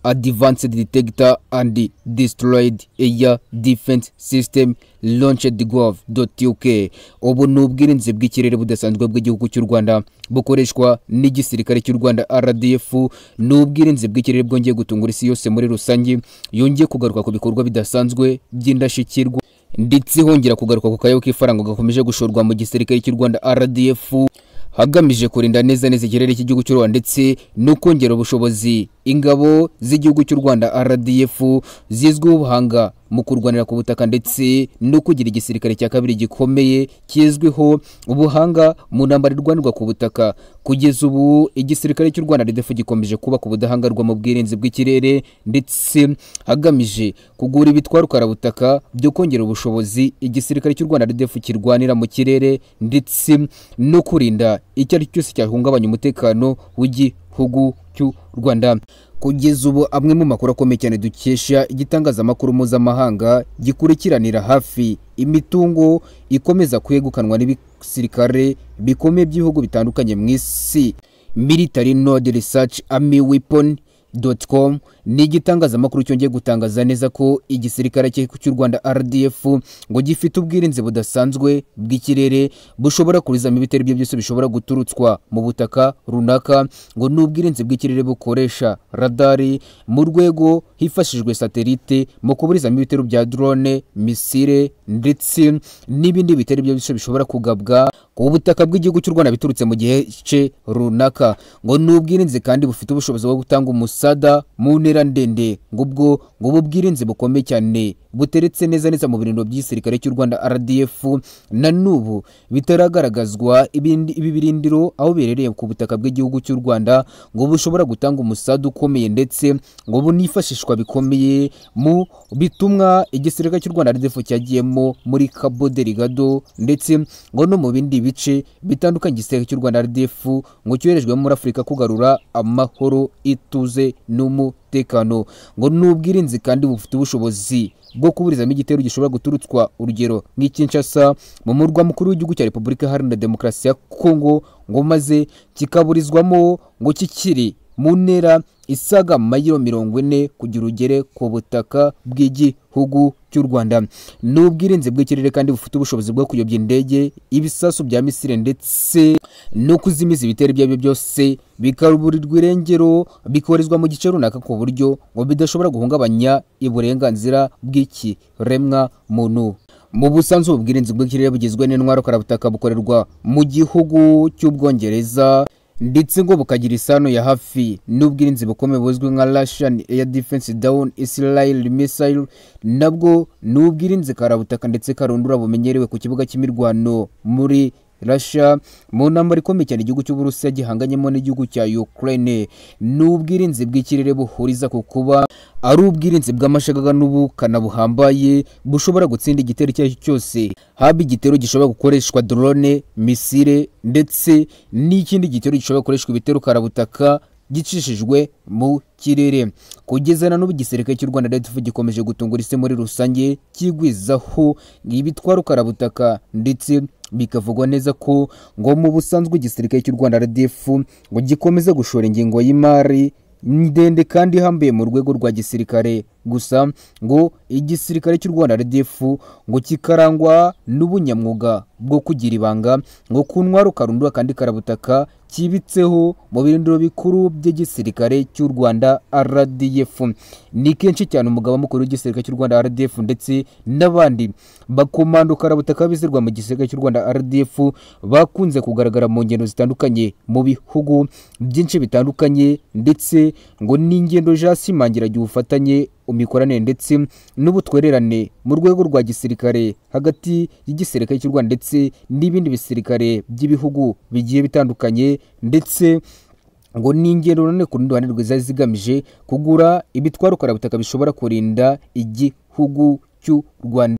advanced detector and destroyed air defense system launched gov.uk ubu ni ubwirinzi bw'ikirere budasanzwe bw'igihugu cy'u Rwanda bukoreshwa n'igisirikare cy'u Rwanda RDF ni ubwirinzi bw'ikirere bwongeye gutungura isi yose muri rusange yongeye kugaruka ku bikorwa bidasanzwe by'indashyikirwa ndetse hongera kugaruka ku kayabo k'ifaranga gakomeje gushorwa mu gisirikare cy'u Rwanda RDF hagamije kurinda neza neza ikirere cy'igihugu cy'u Rwanda ndetse no kongera ubushobozi ingabo z'igihugu cy'u Rwanda RDF zizwiho ubuhanga mu kurwanira ku butaka ndetse no kugira igisirikare cya kabiri gikomeye kizwiho ubuhanga mu ntambara irwanirwa ku butaka kugeza ubu igisirikare cy'u Rwanda RDF gikomeje kubaka ubudahangarwa mu bwirinzi bw'ikirere ndetse hagamije kugura ibitwarukara butaka byo kongera ubushobozi igisirikare cy'u Rwanda RDF kirwanira mu kirere ndetse no kurinda icyo ari cyo cyose cyahungabanya umutekano w'igihugu cy'u Rwanda kugeza ubu amwe mu makuru akomeye cyane dukesha igitangazamakuru mpuzamahanga gikurikiranira hafi imitungo ikomeza kwegukanwa n'ibisirikare bikomeye by'ibihugu bitandukanye mu isi military node research army weapon com ni igitangazamakuru cyongeye gutangaza neza ko igisirikare cy'u Rwanda RDF ngo gifite ubwirinzi budasanzwe bw'ikirere bushobora kurizamo ibitero ibyo byose bishobora guturutswa mu butaka runaka ngo ni ubwirinzi bw'ikirere bukoresha radari mu rwego hifashishijwe satelite mu kuburizamo ibitero bya drone misile ndetse n'ibindi bitero ibyo byose bishobora kugabwa ku butaka bw'igihugu cy'u Rwanda biturutse mu gice runaka ngo ni ubwirinzi kandi bufite ubushobozi bwo gutanga umusada mu ntera ndende ngubwo ngubu bwirinzi bukomeye cyane buteretse neza neza mu birindiro by'igisirikare cy'u Rwanda RDF na n'ubu bitaragaragazwa ibi birindiro aho biherereye ku butaka bw'igihugu cy'u Rwanda ngo bushobora gutanga umusada ukomeye ndetse ngo bunifashishwa bikomeye mu bitumwa igisirikare cy'u Rwanda RDF cyagiyemo muri Cabo Delgado ndetse ngo no mu bindi bice bitandukanye igisirikare cy'u Rwanda RDF ngo cyoherejwemo muri Afurika kugarura amahoro ituze n'umutekano ngo ni ubwirinzi kandi bufite ubushobozi bwo kuburizamo igitero gishobora guturutswa urugero nk'ikinshasa mu murwa mukuru w'igihugu cya repubulika iharanira demokarasi ya kongo ngo maze kikaburizwamo ngo kikiri mu ntera isaga mayiro mirongo ine kugira ugere ku butaka bw'igihugu cy'u Rwanda ni ubwirinzi bw'ikirere kandi bufite ubushobozi bwo kuyobya indege ibisasu bya misile ndetse no kuzimiza ibitero ibyo aribyo byose bikaburirwa irengero bikoherezwa mu gice runaka ku buryo ngo bidashobora guhungabanya uburenganzira bw'ikiremwa muntu mu busanzwe ubwirinzi bw'ikirere bugizwe n'intwaro karabutaka bukorerwa mu gihugu cy'ubwongereza ndetse ngo bukagira isano ya hafi n'ubwirinzi bukomeye buzwi nka Russian Air Defense Down Israel Missile nabwo ni ubwirinzi karabutaka ndetse karundura bumenyerewe ku kibuga cy'imirwano muri Russia mu ntambara ikomeye cyane igihugu cy'Uburusiya gihanganyemo n'igihugu cya Ukraine ni ubwirinzi bw'ikirere buhuriza ku kuba ari ubwirinzi bw'amashagaga n'ubukana buhambaye bushobora gutsinda igitero icyo ari cyo cyose haba igitero gishobora gukoreshwa drone misile ndetse n'ikindi gitero gishobora gukoreshwa ibitero karabutaka gicishijwe mu kirere kugeza na n'ubu igisirikare cy'u Rwanda RDF gikomeje gutungura isi muri rusange kigwizaho ibitwaro karabutaka ndetse bikavugwa neza ko ngo mu busanzwe igisirikare cy'u Rwanda RDF ngo gikomeze gushora ingingo y'imari ndende kandi ihambiye mu rwego rwa gisirikare gusa ngo igisirikare cy'u Rwanda RDF ngo kikarangwa n'ubunyamwuga bwo kugira ibanga ngo kuntwaro karundura kandi karabutaka kibitseho mu birindiro bikuru by'igisirikare cy'u Rwanda RDF ni kenshi cyane umugaba mukuru w'igisirikare cy'u Rwanda RDF ndetse n'abandi bakomando karabutaka bizirwa mu gisirikare cy'u Rwanda RDF bakunze kugaragara mu ngendo zitandukanye mu bihugu byinshi bitandukanye ndetse ngo ni ingendo zashimangira ubufatanye imikoranire ndetse n'ubutwererane mu rwego rwa gisirikare hagati y'igisirikare cy'u Rwanda ndetse n'ibindi bisirikare by'ibihugu bigiye bitandukanye ndetse ngo ni ingendo none ku rundi ruhande rwiza zigamije kugura ibitwaro karabutaka bishobora kurinda igihugu cy'u Rwanda